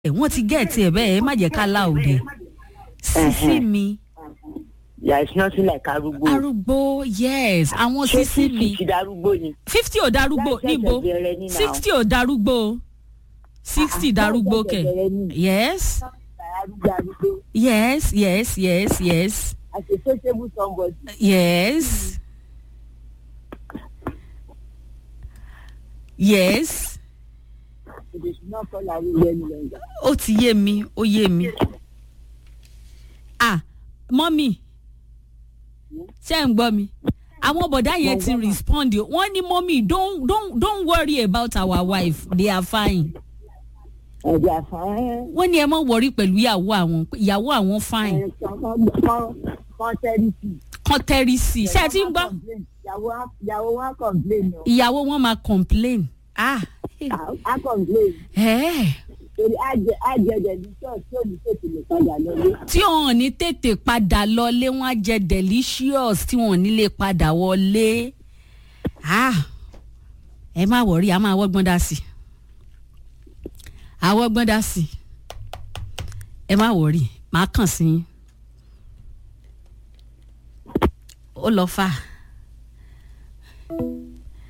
wọ́n ti gẹ̀ẹ́tì ẹ̀ bẹ́ẹ̀ ẹ má jẹ́ ká láòdì sísí mi there is nothing like arúgbó. arúgbó yes àwọn ṣé sísí mi fífi ti darúgbó ni. fifty ò darúgbó Láì ṣẹ̀ṣẹ̀ níbo bẹ̀rẹ̀ ní now. sixty ò darúgbó sixty Ah, darúgbó láì kẹ ṣẹ̀ṣẹ̀ bẹ̀rẹ̀ ní. yes arúgbó arúgbó yes yes yes yes as a sociable somebody. yes yes èdè ṣùgbọ́n kọ́ la rí lẹ́nu lẹ́yìn. ó ti yé mi ó yé mi ah mọ́mì ṣé ń gbọ́ mi àwọn bọ̀dá yẹn ti respond o. wọ́n ní mọ́mì don't don't don't worry about our wife they are fine ẹ̀jẹ̀ àfáà wọ́n ní ẹ má worry pẹ̀lú ìyàwó àwọn ìyàwó àwọn fine ẹ̀ kan tẹ́rìtì. kán tẹ́rí sí i ṣé ẹ ti ń gbọ́ ìyàwó wa complain o. ìyàwó wọn máa complain ah a complain ẹ̀ torí àjẹ àjẹjẹ ní church tí ò ní tètè lè padà lọlé. tí wọn ò ní tètè padà lọlé wọn á jẹ delicious tí wọn ò ní lè padà wọlé ah ẹ má wọrí a máa wọ́gbọ́n dá sí i àwọ̀gbọ́n dá sí i ẹ má wọrí màá kàn sí yín ó lọ fà á.